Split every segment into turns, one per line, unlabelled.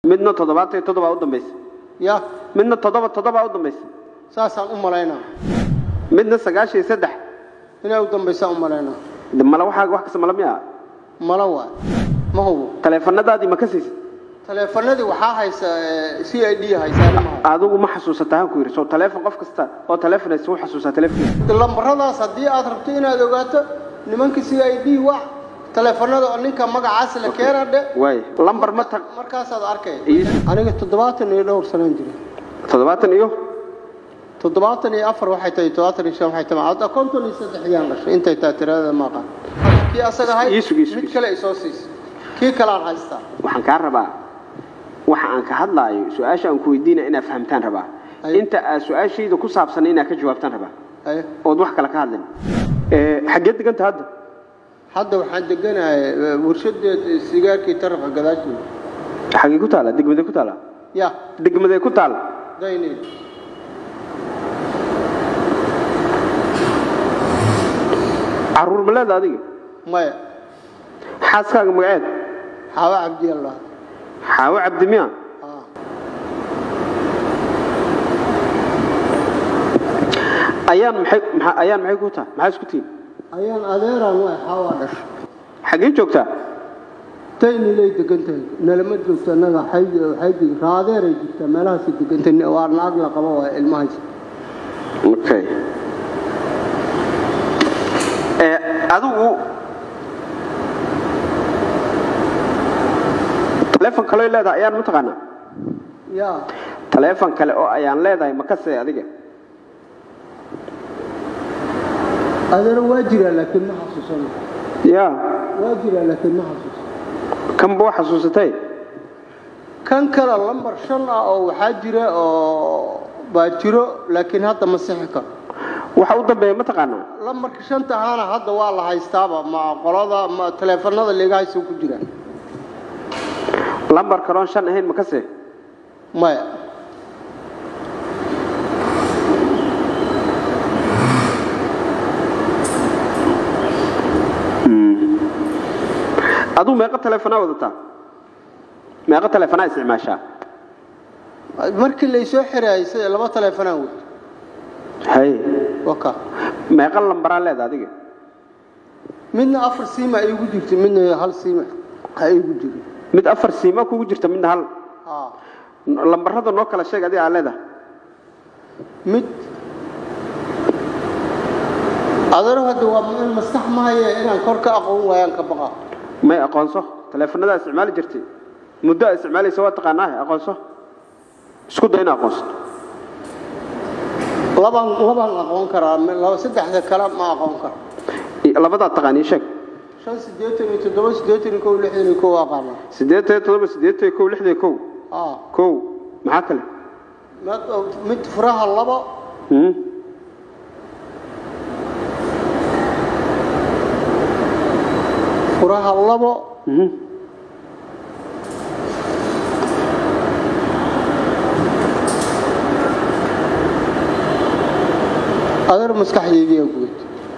midna toddobaatan iyo toddobaa u dambaysa
ya
midna toddoba toddobaa u dambaysa
saasaan u malaynaa
midna sagaashan iyo saddex
inay u dambaysaan u malaynaa
de mala waxaa wax kasta mala miya
mala waay ma hubo
taleefanadaadii ma ka siisid
taleefanadii waxaa haysa c i d haysaanima
adigu ma xasuusataa han ku yidhi soo taleefon qof kasta oo taleefon haysa u xasuusaa taleefonkiisa
lambaradaas haddii aad rabto inaad ogaato nimanka c i d wac taleefanada oo ninka magacaas la keena dhe
waay lambar ma taq
markaasaad arkay
Iyo-
aniga toddobaatan iyo dhowr sanaan jiray
toddobaatan iyo
toddobaatan iyo afar waxay tahay toddobaatan iyo shan waxay tahay hadda konton iyo saddex yaan dhashay intay tahay tirada ma aqaan kii asaga ahay
Iisug, iisug,
mid
iisug.
kale isoo siisa kii kale aan haystaa
waxaan kaa rabaa waxa aan ka hadlaayo su-aasha aan ku weydiinaya inaad fahamtaan rabaa
Ay.
inta aad su-aashayda ku saabsan inaad ka jawaabtaan rabaa
Aye.
ood wax kale ka hadlin Eh, xaggee deganta hadda
hadda waxaan deganahay eh, warshadeed sigaarkii tarafa gadaasheeda
xaggee ku taala degmadee ku taala
ya
degmadee ku taala
dayneed
caruur ma leeda adiga
maya
xaaskaaga magaceed
xaawa cabdiyallah
xaawo cabdi miya
Ah.
ayaan maxay maxa- ayaan maxay ku tahay maxaa isku tihiin
ayaan adeeraan waay xaawaa dhashay
xaggee joogtaa
daynilay degan tahay nalama joogto annaga waxay raadeeray jirtaa meelahaasay degan tahay waa naag la qabo waay ilmahaas
okay Eh, adigu taleefon kaloo leedahay ayaan mataqaanaa
ya
taleefon kale oo ayaan leedahay ma ka see adiga
adeero waa jiraa laakiin ma xasuusano
ya
waa jiraa laakiin ma xasuusano
kanba waa xasuusatay
kan kale lambar shan ah oo waxaa jira oo baa jiro laakiin hadda ma sixi karo
waxa u dambeeya mataqaanaa
lambarka shanta ahana hadda waa la haystaaba ma qolada ma taleefanada liga haysa ku jiraan
lambar kaloon shan ahayn ma ka see
maya
adigu meeqa taleefonaa wadataa meeqa taleefonaa isticmaashaa
markii laysoo xiraayay sida laba taleefanaan wey
hay
waka
meeqa lambaraa leeda adiga
midna afar siima ay igu jirto midna hal siima ha igu jirin
mid afar siima kugu jirta midna hal
Ah.
lambarada noo kala sheeg adiga aa leedahay
mid adeero hadda waa in maskax mahaye inaan kor ka aqoon waayaan ka baqa
may aqoonso taleefonadaa isticmaali jirtay muddo aa isticmaalaysa waa taqaanaahe aqoonso isku day ina aqoonsato
labaan labaan aqoon karaa mi- laba saddexda kale ma aqoon karo
I- labadaa taqaanii sheeg
shan siddeetan iyo toddoba siddeetan iyo kow lixdan iyo kow aqaana
siddeetan iyo toddoba siddeetan iyo kow lixdan iyo kow
ah
kow maxaa kale
mid- mid furaha labo
Hmm?
furaha labo
Mhm.
adeer maskaxdeediiyaa guud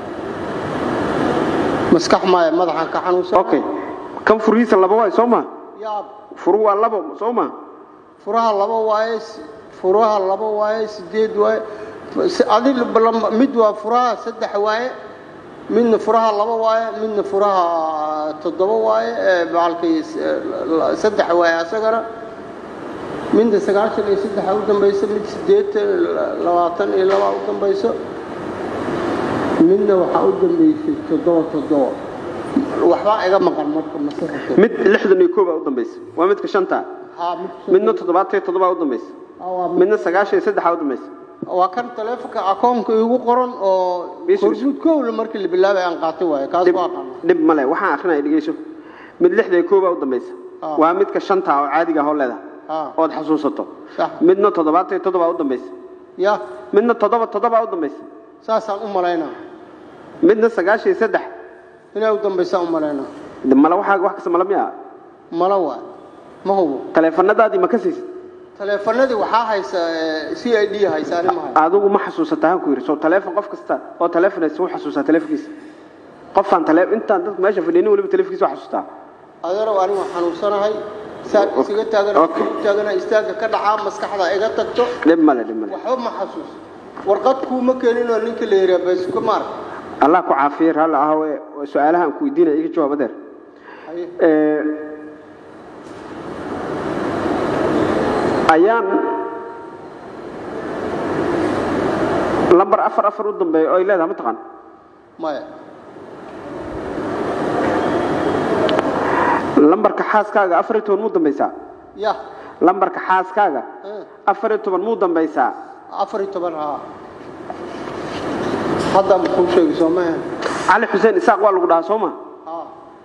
maskax maaya madaxan ka xanuunsan
okay kan furihiisa laba waay soo ma
yaab
furu waa labo soo ma
furaha labo waaye s- furaha labo waaye sideed waaye S- adi lamba- mid waa furaha saddex waaye midna furaha labo waaye midna furaha toddoba waaye ee bacalkii s- la- saddex waaye asagana midna sagaashan iyo saddexa u dambayso mid sideetan la- labaatan iyo labaa u dambayso midna waxaa u dambaysay toddoba toddoba waxbaa iga maqan marka masixirka
mid lixdan iyo kow baa u dambaysa waa midka shanta
haa mid
midna toddobaatan iyo toddobaa u dambaysa
Ah, waa mid
midna sagaashan iyo saddexaa u dambaysa
waa kan taleefonka akoonka igu qoran oo
Isu-
korguud kowle markii la bilaabay aan qaatay waaye kaas
dhib
waa aqaana
dhib male waxaan akrinaya dhegeyso mid lixdan iyo kow baa u dambaysa
Ah.
waa midka shanta oo caadiga ahoo leedahay
Ah.
ood xasuusato
sax
midna toddobaatan iyo toddobaa u dambaysa
ya
midna toddoba toddobaa u dambaysa
saasaan u malaynaa
midna sagaashan iyo saddex
inay u dambaysaan u malaynaa
de male waxaa wax kasta mala miya
mala waay ma hubo
taleefanadaadii ma ka siisid
taleefanadii waxaa haysa c i d haysaani ma hayo
adigu ma xasuusataa han ku yidhi soo taleefon qof kasta oo taleefon haysta wuu xasuusaa taleefonkiisa qofaan tale intaan dadka meesha fadhiinin weliba taleefonkiisa waa xasuustaa
adeerow anigu xanuunsanahay saan isaga taagana
Okay.
taagana istaaga ka dhacaa maskaxda iga tagto
dhib male dhib male
waxba ma xasuus warqad kuuma keenin oo ninka la yidhaha baysuka maar
allah ku caafiye raalli ahaawe su-aalaha aan ku weydiinaya iga jawaab adeer
haye
Ee, ayaan lambar afar afar u dambeeya oo ay leedahay mataqaan
maya
lambarka xaaskaaga afar iyo toban muu dambaysaa
ya
lambarka xaaskaaga
eh,
afar iyo toban muu dambaysaa
afar iyo toban haa hadda ma kuu sheegi soo mahe
cali xuseen isaaq waa lagu dhahaa soo ma
haa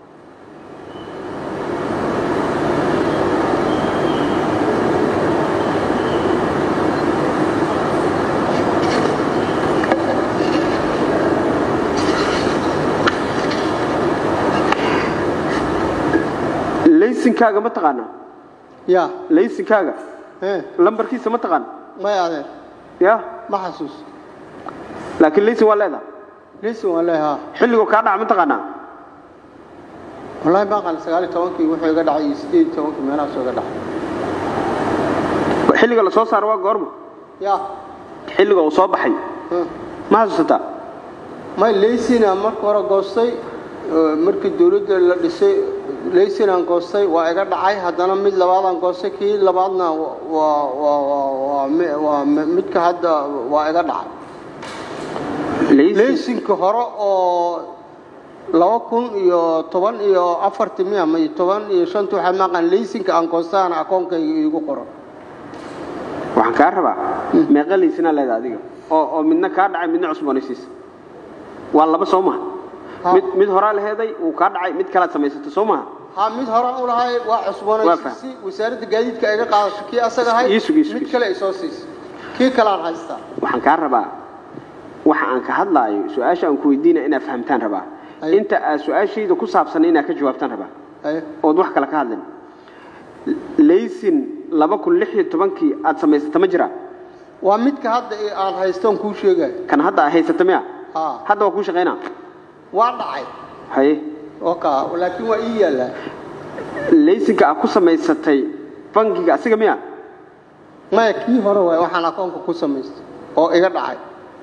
laysinkaaga ma taqaanaa
ya
laysinkaaga
eh,
lambarkiisa ma taqaan
maya adeer
ya
ma xasuus
laakiin laysin waa leedahay
lisin waa leeyahay haa
xilligoo kaa dhaca ma taqaanaa
wallaahi baqan sagaal iyo tobankii wuxuu iga dhacay iyo sideed iyo tobankii meelahaasoo iga dhacay
xilliga la soo saaro waa goorma
ya
xilliga uu soo baxay
eh.
ma xasuusataa
may leysina marka hore goostay oo markii dawladda la dhisay leysinaan goostay waa iga dhacay haddana mid labaadaan goostay kii labaadna wa- waa waa waa waa mi- waa mi- midka hadda waa iga dhacay
laysin
leysinka hore oo laba kun iyo toban iyo afartii miya ma toban iyo shanta waxaa maqan leysinka aan goostaana akoonkayga iigu qoran
waxaan kaa rabaa meeqa laysinaa leedahay adiga oo oo midna kaa dhacay midna cusboonaysiisa waa laba soo maha
Ha.
mid mid horaa la heeday uu kaa dhacay mid kalaad samaysatay soo maha
ha mid horaan u lahay waa
Waa
cusboonaysiisi wasaaradda gaadiidka iga qaadato kii asaga ahay
Ii sug, ii sug,
mid
ii sug.
kale ay soo siisay kii kaleaan haystaa
waxaan kaa rabaa waxa aan ka hadlaayo su-aasha aan ku weydiinaya inaad fahamtaan rabaa
Ay.
inta aad su-aashayda ku saabsan inaad ka jawaabtaan rabaa
Haye.
ood wax kale ka hadlin laysin laba kun lix iyo tobankii aad samaysata ma jiraa
waa midka hadda ee aan haystoon kuu sheegayo
kan hadda aad haysata miya
ha
hadda waa kuu shaqaynaa
waa dhacay
haye
oka laakiin waa ii yaallaa
laysinka aad ku samaysatay bangiga asiga miya
maya kii hore waay waxaan akoonka ku samaystay oo iga dhacay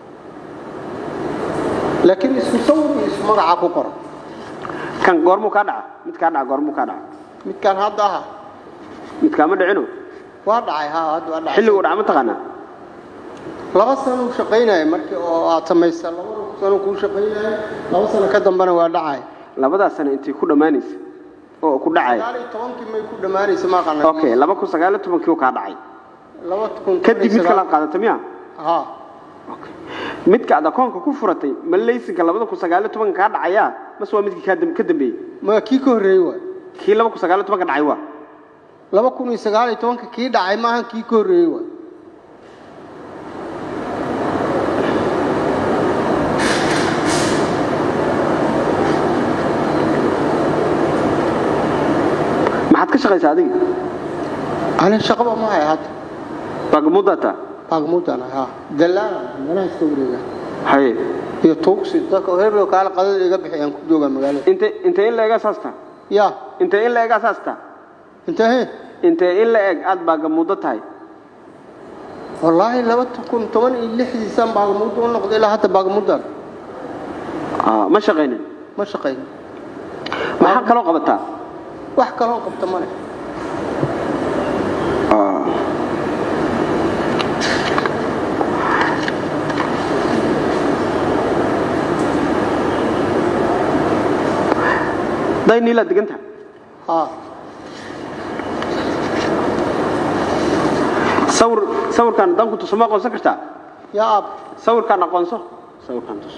laakiin isku sawir iyo isku magacaa ku qoran
kan goormuu kaa dhaca mid kaa dhaca goormuu kaa dhaca
midkaan hadda aha
mid kaama dhicino
waa dhacay ha hadda waa dhacay
xilliguu dhaca ma taqaanaa
laba sano uu shaqaynaya markii oo aad samaysa laba sano kuu shaqaynaya laba sano ka dambana waa dhacay
labadaas sano intay ku dhammaanaysa oo ku dhacaya
sagaal iyo tobankii may ku dhammaanaysa ma aqana
okay laba kun sagaal iyo tobankii uu kaa dhacay
laba kun
kadib mid kalaad qaadata miya
ha
midka aad akoonka ku furatay ma laysinka labada kun sagaal iyo tobanka kaa dhacayaa mase waa midkii kaa dam- ka dambeeyey
ma kii ka horreeyey waay
kii laba kun sagaal iyo tobanka dhacay waa
laba kun iyo sagaal iyo tobanka kii dhacay maahan kii ka horreeyey waay
maxaad ka shaqaysaa adiga
ani shaqaba ma hay hadda
baagamudaata
baagmudan ha dalaala meelaha iska wareega
haye
iyo tuugsi dadka heblo kaale qadada iga bixiyaan ku joogaa magaalada
inte intee in la egaa saasta
ya
intee in la egaa saasta
intee he
intee in la eg aad baagamudo tahay
wallaahi laba kun toban iyo lixdiisaan baagamudo u noqday ilaa hadda baagamudan
Ah, ma shaqaynin
ma shaqayn
maxaa kaloo qabataa
wax kaloo qabta male
dayniilaad degan tahay
ha
sawir sawirkaan danku tuso ma aqoonsan kartaa
yaa aab
sawirkaan aqoonso sawirkaan tus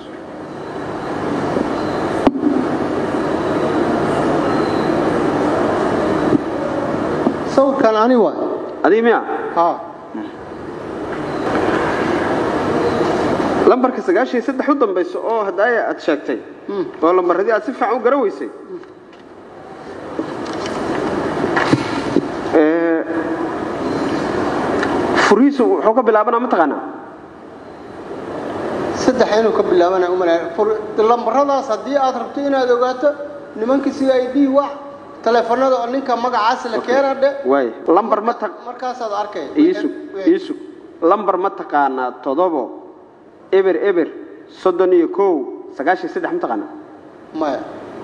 sawirkan ani waay
adiga miya
ha
lambarka sagaashan iyo saddex u dambayso oo haddaaya aad sheegtay
Hmm.
oo lambaradii aad si fiican u gara weysay Ee, furihiisu wuxuu ka bilaabanaa ma taqaanaa
saddex inuu ka bilaabana umalaya lambaradaas haddii aad rabto inaad ogaato nimanka sida ay dhihi wac taleefanada oo ninka magacaas la keena dhe
waay lambar ma taq
markaasaad arkay
iisug iisug lambar ma taqaanaa todobo eber eber soddon iyo kow sagaashan iyo saddex ma taqaanaa
maya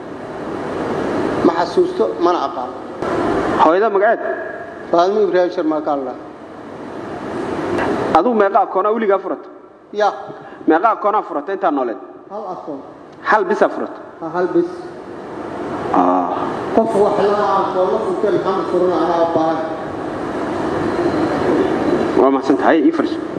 ma xasuusto mana aqaan
hooyada magaceed
faadmo ibraahim sharmaakaan laha
adigu meeqa akoonaa weligaa furata
ya
meeqa akoonaa furata intaa nooleed
hal akoon
hal bisaa furata
hal bis qof wax lama akoon la furtay maxamed furana anaa baahan
waa mahadsan tahay ii fariso